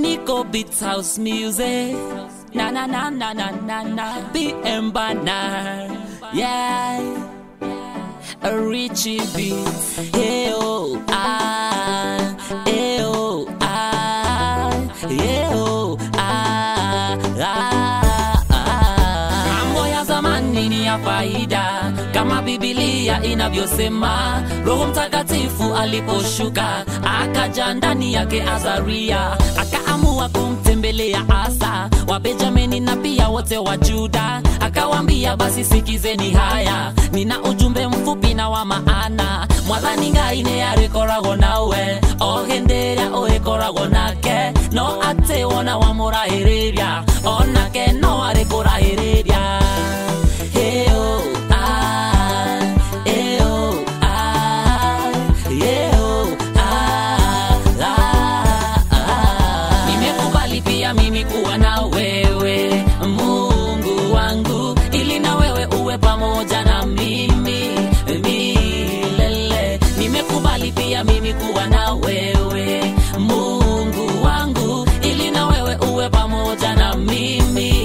Nico Beats House Music. Na na na na na na na. BM Banner. Yeah. A Richie Beats. Hey oh ah. Hey oh ah. Hey oh ah. ah, ah. Mambo ya zamani ni ya faida kama Biblia inavyosema. Roho Mtakatifu aliposhuka akaja ndani yake Azaria, akaamua kumtembelea Asa wa Benjamini na pia wote wa Juda, akawambia basi sikizeni haya, nina ujumbe mfupi na wa maana mwathani ngai nĩ arĩkoragwo nawe o hĩndĩ ĩrĩa ũrĩkoragwo nake no atĩ wona wamũrahĩrĩria onake no arĩkũrahĩrĩria Hey, oh, ah, hey, oh, ah, yeah, oh, ah, ah, ah. Nimekubali pia mimi kuwa na wewe Mungu wangu, ili na wewe uwe pamoja na mimi milele. Nimekubali pia mimi kuwa na wewe Mungu wangu, ili na wewe uwe pamoja na mimi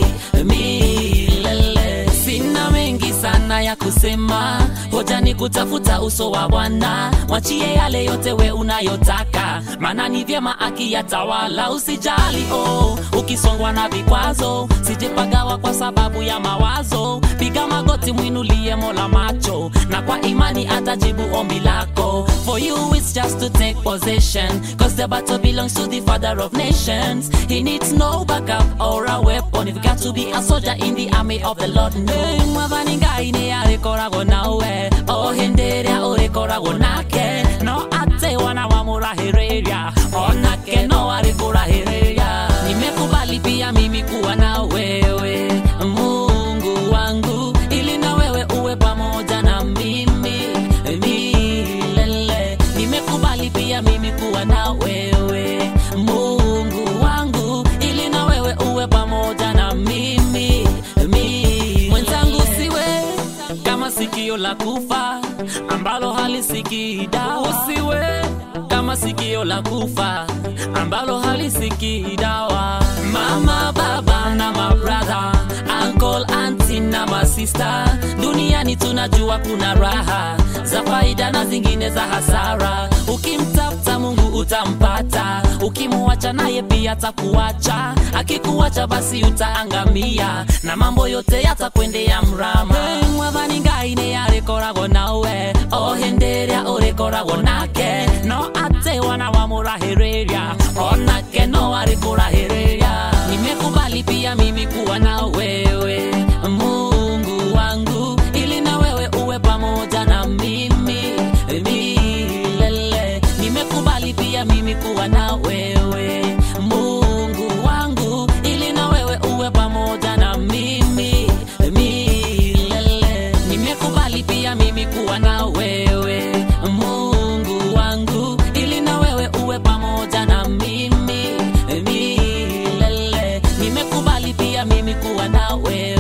milele. Sina mengi sana ya kusema, hoja ni kutafuta uso wa Bwana. Mwachie yale yote we unayotaka, maana ni vyema akiyatawala. Usijali oh, ukisongwa na vikwazo, sijepagawa kwa sababu ya mawazo. Piga magoti, mwinulie Mola macho, na kwa imani atajibu ombi lako. For you it's just to take possession, cause the battle belongs to the Father of nations. He needs no backup or a weapon. You've got to be a soldier in the army of the Lord. No. Hey, mwathani ngai nĩ arĩkoragwo nawe o hĩndĩ ĩrĩa ũrĩkoragwo nake no atĩ wana wamũrahĩrĩria onake no arĩkũrahĩrĩria nimekubali pia mimi kuwa na wewe mungu wangu ili na wewe uwe pamoja na mimi milele nimekubali pia mimi kuwa na wewe mungu wangu ili na wewe uwe pamoja na mimi milele mwenzangu siwe kama sikio la kufa ambalo halisikii dawa. Usiwe kama sikio la kufa ambalo halisikii dawa. Mama, baba na mabradha, uncle, auntie na masista, duniani tunajua kuna raha za faida na zingine za hasara. Ukimtafuta Mungu utampata, ukimuacha naye pia atakuacha. Akikuacha basi utaangamia, na mambo yote yatakwendea mrama. Hey, mwathani ngai nĩ arĩkoragwo nawe o hĩndĩ ĩrĩa ũrĩkoragwo nake no atĩ wana wamũrahĩrĩria onake no arĩkũrahĩrĩria nimekubali pia mimi kuwa na wewe mungu wangu ili na wewe uwe pamoja na mimi milele nimekubali pia mimi kuwa na wewe mungu wangu ili na wewe uwe pamoja na mimi milele nimekubali pia mimi kuwa na wewe mungu wangu ili na wewe uwe pamoja na mimi milele nimekubali pia mimi kuwa na wewe